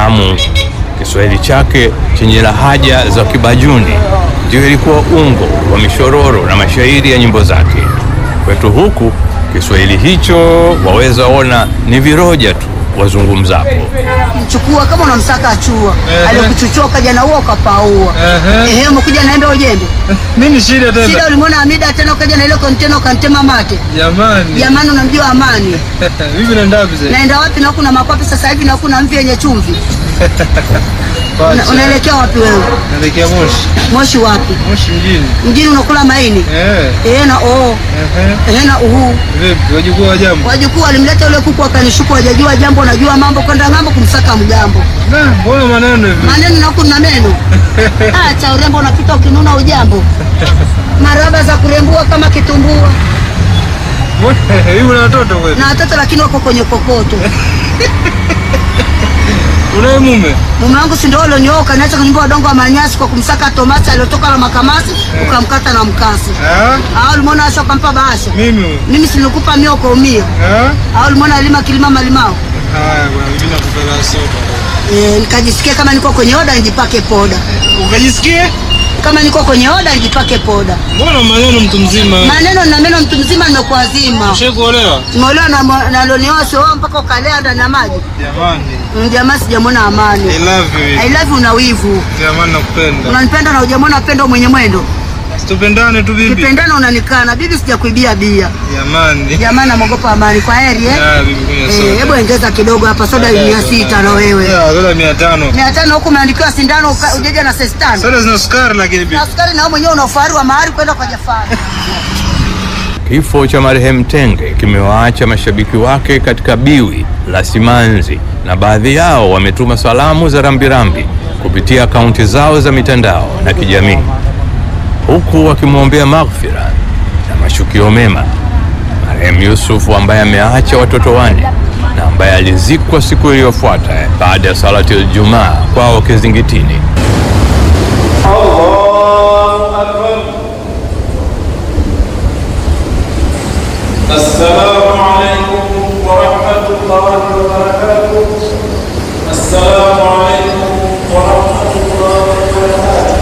tamu. Kiswahili chake chenye lahaja za Kibajuni ndio ilikuwa ungo wa mishororo na mashairi ya nyimbo zake. Kwetu huku Kiswahili hicho waweza ona ni viroja tu wazungumzapo. mchukua kama unamsaka achua Ehe. alikuchuchoka jana huo ukapaua Ehe. ehe umekuja naembe ujembe Nini shida shida tena? ulimwona Hamida tena ukaja na ile kontena ukantema mate Jamani. jamani unamjua Amani Vipi naenda wapi sasa? naenda wapi na kuna makwapi sasa hivi na kuna mvi yenye chumvi Una- Pacha. unaelekea wapi wewe Naelekea Moshi. moshi wapi Moshi mjini. mjini unakula maini Eh. ehe na oo Ehe. ehe na uhu Vipi? Wajukuu wa jambo? wajukuu walimleta yule kuku akanishuku wajajua jambo unajua mambo kwenda ng'ambo kumsaka mgambo Na, mbona maneno hivi? maneno na huku na meno ah, cha urembo unapita ukinuna ujambo maraba za kurembua kama kitumbua Mbona- Hivi una watoto kweli? na watoto lakini wako kwenye kokoto Unaye mume? mume wangu si ndio ulionyooka niacha kunyumba wadongo wa manyasi kwa kumsaka tomasi aliotoka na makamasi ukamkata na mkasi Ah? au ulimwona asha ukampa bahasha Mimi huyu. mimi silikupa mio kwa umia Ah? au ulimwona alima kilima malimao Haya bwana, mimi nakupenda soda. e, nikajisikia kama niko kwenye oda nijipake poda Ukajisikie? kama niko kwenye oda nijipake poda Mbona maneno mtu mzima? maneno na meno mtu mzima nimekuazima Ushawahi kuolewa? Tumeolewa na mo- na loniwa sio mpaka ukalea ndani ya maji. Jamani. Mm, Jamaa sijamwona I amani. love I you. love you na wivu. Jamani nakupenda. Unanipenda na hujamwona pendo mwenye mwendo. Tupendane tu bibi. Kipendana unanikana. Bibi sijakuibia bia. Jamani. Jamaa namogopa amani. Kwa heri eh. Ya, bibi kunywa Eh, soda. hebu ongeza kidogo hapa soda mia sita na wewe. Ya, soda mia tano. Mia tano huku umeandikiwa sindano uka- ujeja na sesi tano. Soda zina sukari lakini bibi. Na sukari na wewe mwenyewe una ufahari wa mahari kwenda kwa Jafari. Kifo cha marehemu Tenge kimewaacha mashabiki wake katika biwi la simanzi, na baadhi yao wametuma salamu za rambirambi kupitia akaunti zao za mitandao na kijamii, huku wakimwombea maghfira na mashukio mema marehemu Yusufu ambaye ameacha watoto wane na ambaye alizikwa siku iliyofuata baada ya salati Ijumaa kwao Kizingitini. السلام عليكم ورحمة الله وبركاته السلام عليكم ورحمة الله وبركاته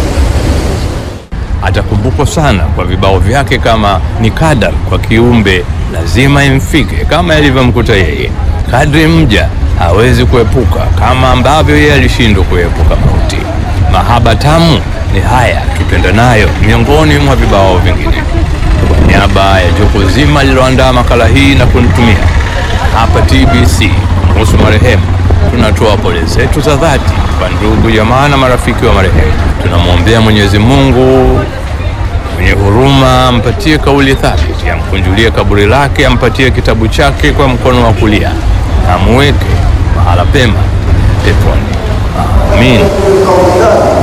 Atakumbukwa sana kwa vibao vyake kama ni kadar kwa kiumbe lazima imfike, kama ilivyomkuta yeye. Kadri mja hawezi kuepuka kama ambavyo yeye alishindwa kuepuka mauti. Mahaba tamu ni haya tupenda nayo, miongoni mwa vibao vingine. Kwa niaba ya jopo zima lililoandaa makala hii na kunitumia hapa TBC kuhusu marehemu, tunatoa pole zetu za dhati kwa ndugu, jamaa na marafiki wa marehemu. Tunamwombea Mwenyezi Mungu mwenye huruma ampatie kauli thabiti, amkunjulie kaburi lake, ampatie kitabu chake kwa mkono wa kulia, na amuweke mahala pema peponi. Amin.